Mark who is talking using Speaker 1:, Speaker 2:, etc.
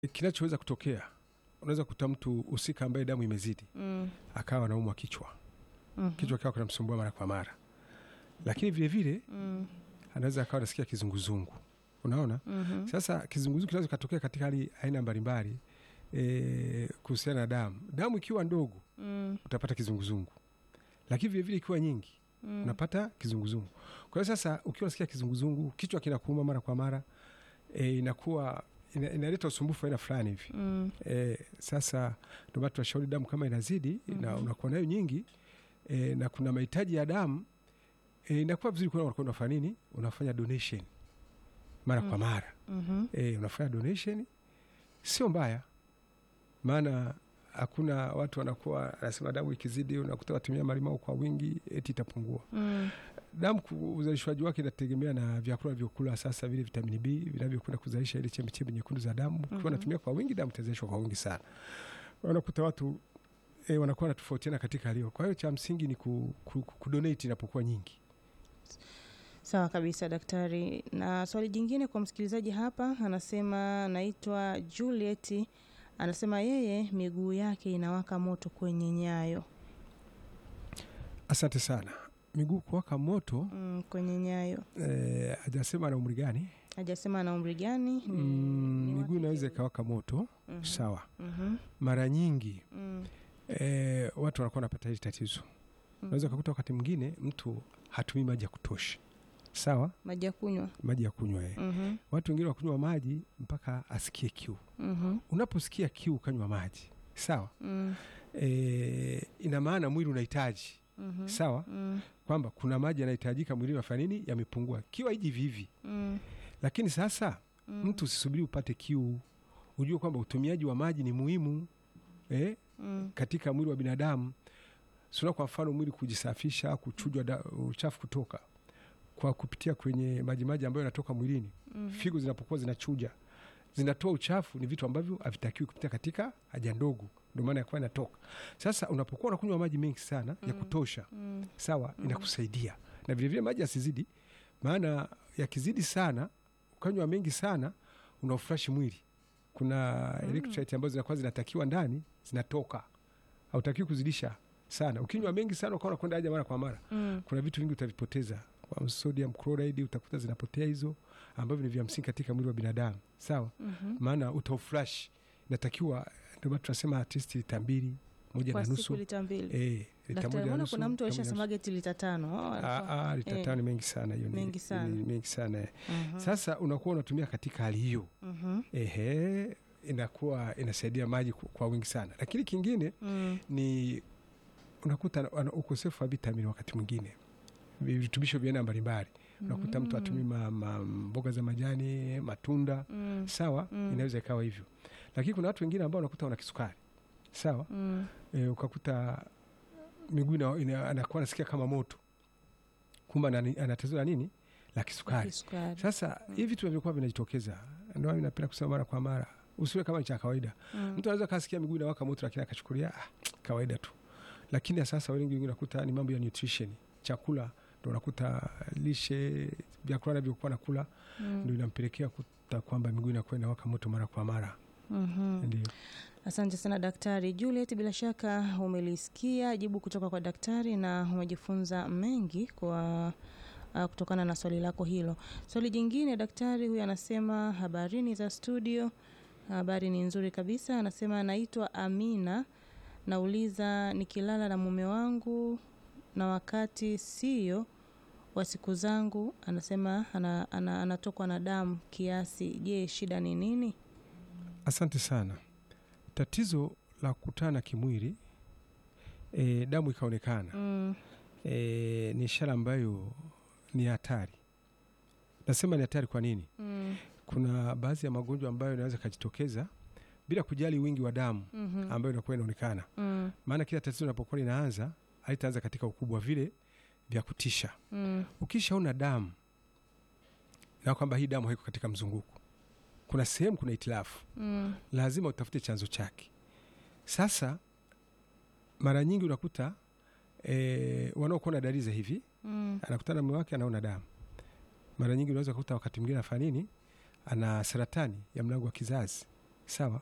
Speaker 1: kinachoweza kutokea, unaweza kuta mtu husika ambaye damu imezidi
Speaker 2: Mm.
Speaker 1: akawa anaumwa kichwa,
Speaker 2: Mhm.
Speaker 1: kichwa kikawa kinamsumbua mara kwa mara, lakini vile vile
Speaker 2: Mm.
Speaker 1: anaweza akawa anasikia kizunguzungu. Unaona,
Speaker 2: Mhm.
Speaker 1: sasa kizunguzungu kinaweza kutokea katika hali aina mbalimbali e, kuhusiana na damu. Damu ikiwa ndogo
Speaker 2: Mm.
Speaker 1: utapata kizunguzungu, lakini vile vile ikiwa nyingi
Speaker 2: Mm.
Speaker 1: unapata kizunguzungu. Kwa hiyo sasa, ukiwa unasikia kizunguzungu, kichwa kinakuuma mara kwa mara e, inakuwa ina, inaleta usumbufu aina fulani hivi
Speaker 2: Mm.
Speaker 1: e, sasa ndio maana tunashauri damu kama inazidi na unakuwa nayo nyingi e, na kuna mahitaji ya damu e, inakuwa vizuri kuna unakuwa unafanya nini, unafanya donation mara kwa mara
Speaker 2: Mhm.
Speaker 1: e, unafanya donation, sio mbaya, maana hakuna watu wanakuwa anasema damu ikizidi unakuta watumia malimao kwa wingi eti itapungua.
Speaker 2: Mm.
Speaker 1: Damu ku- uzalishwaji wake inategemea na vyakula vyokula, sasa vile vitamini B vinavyokwenda kuzalisha ile chembechembe nyekundu za damu. Ukiwa unatumia kwa wingi, damu itazalishwa kwa wingi sana. Unakuta watu e, wanakuwa wanatofautiana katika hali hiyo. Kwa hiyo cha msingi ni ku, ku, ku, kudonate inapokuwa nyingi.
Speaker 2: Sawa kabisa daktari. Na swali jingine kwa msikilizaji hapa, anasema naitwa Juliet, anasema yeye miguu yake inawaka moto kwenye nyayo.
Speaker 1: Asante sana. Miguu kuwaka moto
Speaker 2: Mm, kwenye nyayo.
Speaker 1: eh, hajasema na umri gani.
Speaker 2: Hajasema ana umri gani. ni-
Speaker 1: Mm,
Speaker 2: ni
Speaker 1: miguu
Speaker 2: wake
Speaker 1: inaweza
Speaker 2: je?
Speaker 1: ikawaka moto
Speaker 2: Mhm.
Speaker 1: sawa.
Speaker 2: Mhm.
Speaker 1: Mara nyingi
Speaker 2: Mm.
Speaker 1: eh, watu wanakuwa wanapata hili tatizo. Unaweza ukakuta wakati mwingine mtu hatumii maji ya kutosha, sawa,
Speaker 2: Maji ya kunywa.
Speaker 1: maji ya kunywa eh.
Speaker 2: Mhm.
Speaker 1: Watu wengine wakunywa maji mpaka asikie kiu.
Speaker 2: Mhm.
Speaker 1: Unaposikia kiu ukanywa maji sawa,
Speaker 2: Mm.
Speaker 1: e, ina maana mwili unahitaji
Speaker 2: Mhm.
Speaker 1: sawa,
Speaker 2: Mm.
Speaker 1: kwamba kuna maji yanahitajika mwilini, nafanya nini, yamepungua. Kiu haiji hivi hivi,
Speaker 2: Mm.
Speaker 1: lakini sasa
Speaker 2: Mm.
Speaker 1: mtu usisubiri upate kiu, ujue kwamba utumiaji wa maji ni muhimu eh,
Speaker 2: Mm.
Speaker 1: katika mwili wa binadamu. Suna kwa mfano mwili kujisafisha, kuchujwa da- uchafu kutoka kwa kupitia kwenye majimaji ambayo yanatoka mwilini
Speaker 2: Mhm.
Speaker 1: figo zinapokuwa zinachuja zinatoa uchafu, ni vitu ambavyo havitakiwi kupitia katika haja ndogo, ndio maana yakuwa inatoka. Sasa unapokuwa unakunywa maji mengi sana ya kutosha,
Speaker 2: Mm.
Speaker 1: sawa, inakusaidia na vilevile maji yasizidi, maana yakizidi sana, ukanywa mengi sana, unaufurashi mwili. Kuna electrolyte ambazo zinakuwa zinatakiwa ndani zinatoka, hautakiwi kuzidisha sana. Ukinywa mengi sana ukawa unakwenda haja mara kwa mara
Speaker 2: Mm.
Speaker 1: kuna vitu vingi utavipoteza kwa sodium chloride utakuta zinapotea hizo ambavyo ni vya msingi katika mwili wa binadamu sawa
Speaker 2: Mhm.
Speaker 1: maana utauflash inatakiwa ndio maana tunasema at least lita mbili moja
Speaker 2: Kwa
Speaker 1: na
Speaker 2: siku
Speaker 1: nusu
Speaker 2: lita mbili.
Speaker 1: eh lita
Speaker 2: Daktari,
Speaker 1: moja na
Speaker 2: mbona
Speaker 1: nusu
Speaker 2: kuna mtu
Speaker 1: lita moja na nusu.
Speaker 2: aishasemaga eti lita tano? Oh, alikuwa-
Speaker 1: Ah, ah, lita
Speaker 2: eh.
Speaker 1: tano ni mengi sana hiyo ni-
Speaker 2: Mengi sana.
Speaker 1: ni mengi sana eh.
Speaker 2: Mhm.
Speaker 1: sasa unakuwa unatumia katika hali hiyo
Speaker 2: Mhm.
Speaker 1: ehe inakuwa inasaidia maji ku- kwa wingi sana lakini kingine
Speaker 2: Mm.
Speaker 1: ni unakuta ana- ukosefu wa vitamini wakati mwingine virutubisho vya aina mbalimbali unakuta mtu atumii ma, ma, mboga za majani matunda
Speaker 2: Mm.
Speaker 1: sawa
Speaker 2: Mm.
Speaker 1: inaweza ikawa hivyo lakini kuna watu wengine ambao unakuta wana kisukari sawa
Speaker 2: Mm.
Speaker 1: e, ukakuta miguu ina- ina- anakuwa anasikia kama moto kumbe ana ana tatizo la nini la kisukari
Speaker 2: Kisukari.
Speaker 1: sasa hivi vitu vinavyokuwa vinajitokeza ndio maana napenda kusema mara kwa mara usiwe kama ni cha kawaida
Speaker 2: Mm.
Speaker 1: mtu anaweza kasikia miguu inawaka moto lakini akachukulia ah, kawaida tu lakini ya sasa wengi wengi unakuta ni mambo ya nutrition chakula ndo unakuta lishe vyakula navyokuwa nakula
Speaker 2: Mm.
Speaker 1: ndo inampelekea kuta kwamba miguu inakuwa inawaka moto mara kwa mara
Speaker 2: Mhm.
Speaker 1: ndio
Speaker 2: Asante sana Daktari Juliet, bila shaka umelisikia jibu kutoka kwa daktari na umejifunza mengi kwa uh, kutokana na swali lako hilo. Swali jingine, daktari huyu anasema habarini za studio. Habari ni nzuri kabisa. Anasema anaitwa Amina, nauliza nikilala na mume wangu na wakati sio wa siku zangu, anasema ana, ana, anatokwa na damu kiasi. Je, shida ni nini?
Speaker 1: asante sana tatizo la kukutana kimwili e, damu ikaonekana
Speaker 2: Mm,
Speaker 1: e, ni ishara ambayo ni hatari nasema ni hatari kwa nini
Speaker 2: mm,
Speaker 1: kuna baadhi ya magonjwa ambayo yanaweza kajitokeza bila kujali wingi wa damu
Speaker 2: mhm,
Speaker 1: ambayo inakuwa inaonekana
Speaker 2: mm,
Speaker 1: maana kila tatizo linapokuwa linaanza halitaanza katika ukubwa vile vya kutisha
Speaker 2: mm.
Speaker 1: ukishaona damu na kwamba hii damu haiko katika mzunguko kuna sehemu kuna itilafu
Speaker 2: Mm,
Speaker 1: lazima utafute chanzo chake sasa mara nyingi unakuta e, wanaokuwa na dalili za hivi
Speaker 2: mm,
Speaker 1: anakutana na mume wake anaona damu mara nyingi unaweza kukuta wakati mwingine anafanya nini ana saratani ya mlango wa kizazi sawa